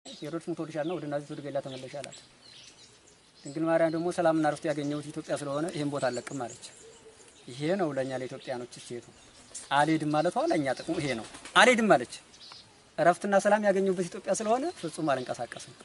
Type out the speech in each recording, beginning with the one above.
ሄሮድስ ሙቶልሻልና ወደ ናዝሬት ወደ ገሊላ ተመለሽ አላት። ድንግል ማርያም ደግሞ ሰላምና ረፍት ያገኘሁት ኢትዮጵያ ስለሆነ ይሄን ቦታ አለቅም አለች። ይሄ ነው ለእኛ ለኢትዮጵያኖች እሴቱ። አልሄድም ማለቷ ለእኛ ጥቅሙ ይሄ ነው። አልሄድም አለች። እረፍትና ሰላም ያገኘሁበት ኢትዮጵያ ስለሆነ ፍጹም አልንቀሳቀስም።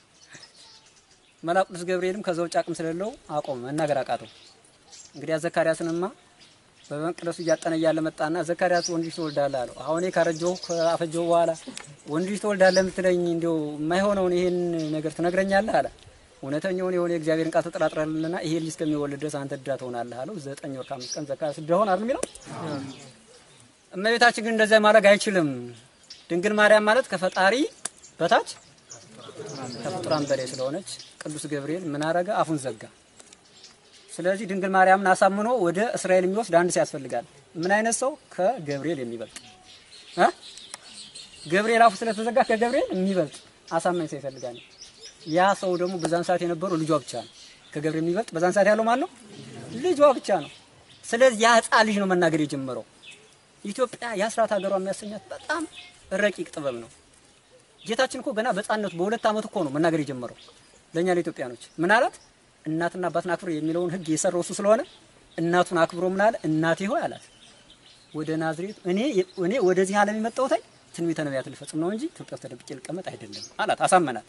መልአኩ ቅዱስ ገብርኤልም ከዛ ውጭ አቅም ስለሌለው አቆመ፣ መናገር አቃተው። እንግዲያ ዘካርያስንማ በመቅደሱ እያጠነ እያለ መጣና ዘካርያስ ወንድ ልጅ ትወልዳለህ አለው። አሁን እኔ ካረጀሁ ካፈጀሁ በኋላ ወንድ ልጅ ትወልዳለህ የምትለኝ እንዲያው የማይሆነውን ይሄን ነገር ትነግረኛለህ አለ። እውነተኛውን የሆነ የእግዚአብሔርን ቃል ተጠራጥረልና ይሄ ልጅ እስከሚወልድ ድረስ አንተ ድዳ ትሆናለህ አለው። ዘጠኝ ወር ከአምስት ቀን ዘካርያስ ድዳ ሆነ አይደል የሚለው። እመቤታችን ግን እንደዚያ ማድረግ አይችልም። ድንግል ማርያም ማለት ከፈጣሪ በታች ከፍጡራን በላይ ስለሆነች ቅዱስ ገብርኤል ምን አረገ? አፉን ዘጋ። ስለዚህ ድንግል ማርያምን አሳምኖ ወደ እስራኤል የሚወስድ አንድ ሰው ያስፈልጋል። ምን አይነት ሰው? ከገብርኤል የሚበልጥ እ ገብርኤል አፉ ስለተዘጋ ከገብርኤል የሚበልጥ አሳማኝ ሰው ይፈልጋል። ያ ሰው ደግሞ በዛን ሰዓት የነበረው ልጇ ብቻ ነው። ከገብርኤል የሚበልጥ በዛን ሰዓት ያለው ማለት ነው ልጇ ብቻ ነው። ስለዚህ ያ ሕፃን ልጅ ነው መናገር የጀመረው። ኢትዮጵያ የአስራት ሀገሯ የሚያሰኛት በጣም ረቂቅ ጥበብ ነው። ጌታችን እኮ ገና በሕፃንነቱ በሁለት ዓመት እኮ ነው መናገር የጀመረው። ለእኛ ለኢትዮጵያኖች ምን አላት? እናትና አባትን አክብሮ የሚለውን ሕግ የሰራው እሱ ስለሆነ እናቱን አክብሮ ምን አለ? እናቴ ሆይ አላት ወደ ናዝሬት እኔ እኔ ወደዚህ ዓለም የመጣሁት ትንቢተ ነቢያት ልፈጽም ነው እንጂ ኢትዮጵያ ውስጥ ተደብቄ ልቀመጥ አይደለም አላት። አሳመናት።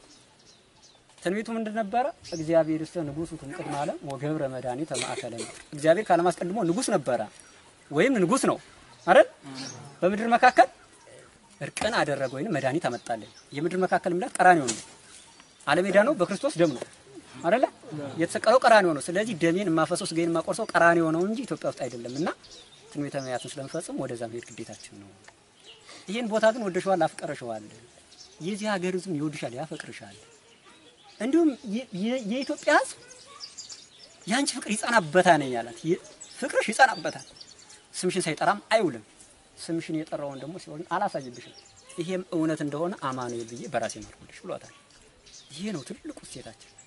ትንቢቱ ምንድን ነበረ? እግዚአብሔር ውስጥ ንጉሱ ቅድመ ዓለም ወገብረ መድኃኒተ ማእከለ ምድር። እግዚአብሔር ከዓለም አስቀድሞ ንጉስ ነበረ ወይም ንጉስ ነው አይደል? በምድር መካከል እርቅን አደረገ ወይም መድኃኒት አመጣልን። የምድር መካከል ምላት ቀራንዮ ነው። ዓለም የዳነው በክርስቶስ ደም ነው አይደለ? የተሰቀለው ቀራንዮ ነው። ስለዚህ ደሜን የማፈሰው ስጋዬን የማቆርሰው ቀራንዮ ነው እንጂ ኢትዮጵያ ውስጥ አይደለም። እና ትንቢተ ነቢያትን ስለምፈጽም ወደዛ መሄድ ግዴታችን ነው። ይህን ቦታ ግን ወደሸዋል፣ አፍቀረሸዋል። የዚህ ሀገር ሕዝብ ይወድሻል፣ ያፈቅርሻል። እንዲሁም የኢትዮጵያ ሕዝብ የአንቺ ፍቅር ይጸናበታል ነኝ ያላት። ፍቅርሽ ይጸናበታል፣ ስምሽን ሳይጠራም አይውልም። ስምሽን የጠራውን ደግሞ ሲሆን አላሳይብሽም። ይሄም እውነት እንደሆነ አማኑኤል ብዬ በራሴ ማርኩልሽ ብሏታል። ይሄ ነው ትልቁ እሴታችን።